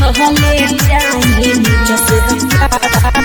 कहले जाए जस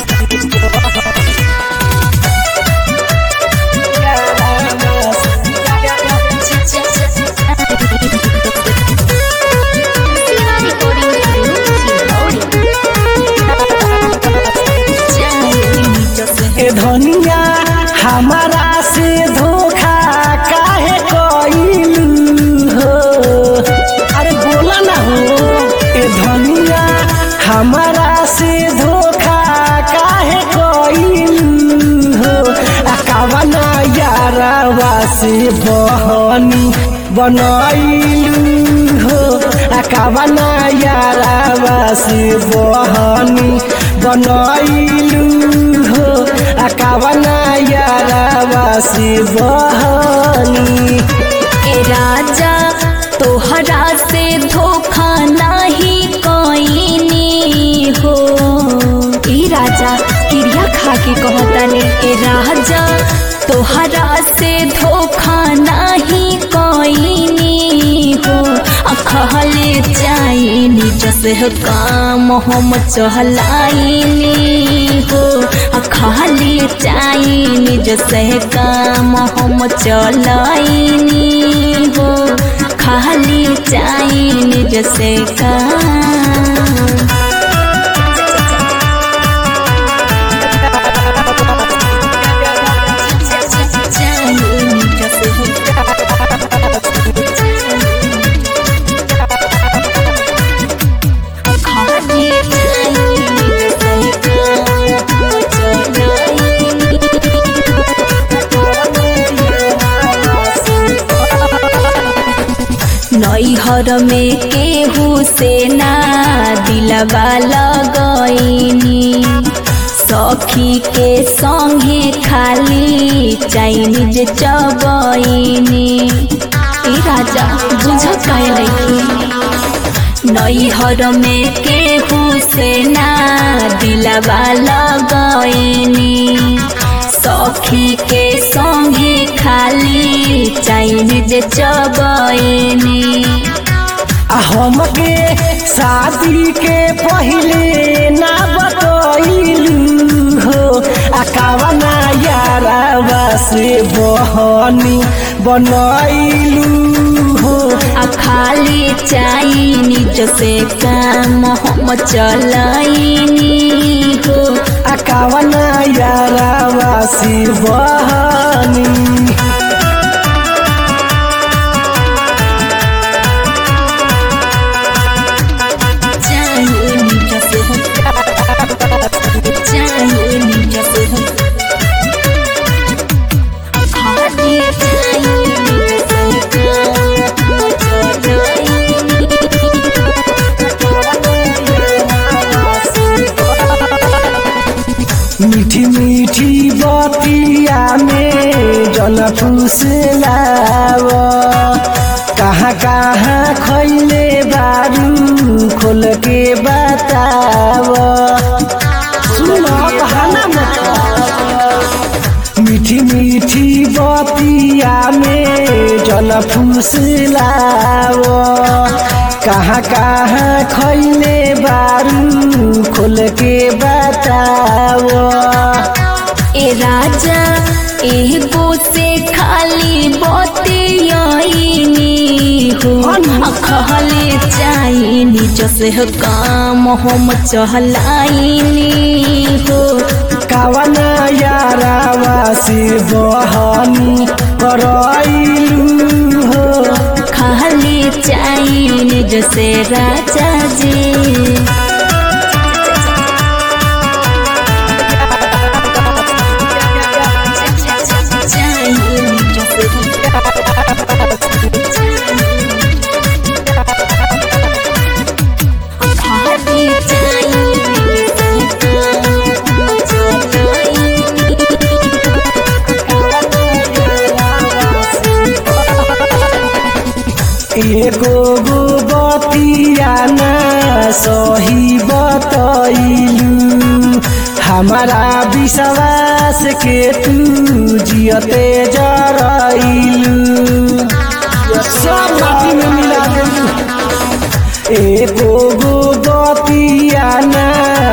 ए धनिया हमारा से धोखा काहे कइलू हो अरे बोला ना हो ए धनिया हमारा से धोखा काहे कइलू हो आ कावना यारावा से बहनी बनैलू हो आ कावना यारावा से बहनी बनैलू हो आ कावना यारावा से बहनी ए राजा तोहरा से धोखा नाही कोईनी हो ए राजा क्रिया खा के कहतानी ए राजा तोहरा से धोखा नाही कोईनी हो अखहले जाइनी जसे काम हम चहलाइनी हो अखहले जाइनी जसे काम हम चलाइनी हो खाली जाइनी जसे काम नैहर में केहू से ना दिलवा लगैनी सखी के संगे खाली चाइनीज चबैनी ए राजा बुझ कैलखी नैहर में केहू से ना दिलवा लगैनी सखी के संगे खाली चाइनीज चबैनी आ हमके शादी के पहिले ना बतैलू हो आ कावना यारावा से बहनी बनैलू हो आ खाली चाइनीज से काम हम चलाइनी हो आ कावना यारावा से बहनी चाइनीज से चाइनीज से खाली चाइनीज से काम मीठी मीठी बतिया में जन फुसलाव कहाँ कहाँ खैले बारू खोल के बताव सुनो कहना मत मीठी मीठी बतिया में जन फुसलाव कहाँ कहाँ खैले बारू खोल के बताव ए राजा एगो से खाली बतियाइनी हो खहले चाइनी जसे काम हम चहलाइनी हो कावना यारावा से बहनी करैलू हो खाली चाइनी जसे राजा जी एगो गो बतिया ना सही बतैलू हमारा विश्वास के तू जियते जरैलू सब माटी में मिला देलू एगो गो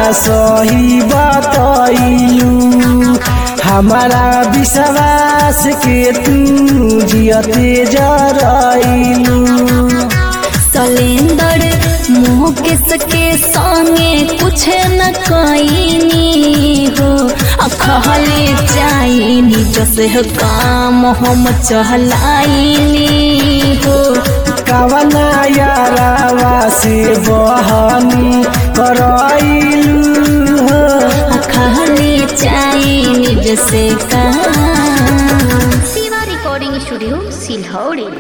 सही बतैलू हमारा विश्वास के तू जियते जरैलू सलेंदर मुँह के सके संगे कुछ न कईनी हो अखहले जाइनी जसे हो काम हम चहलाइनी हो कवना यारावा से बहनी करैलू हो अखहले जाइनी जसे काम शिवा रिकॉर्डिंग स्टूडियो सिलहौड़ी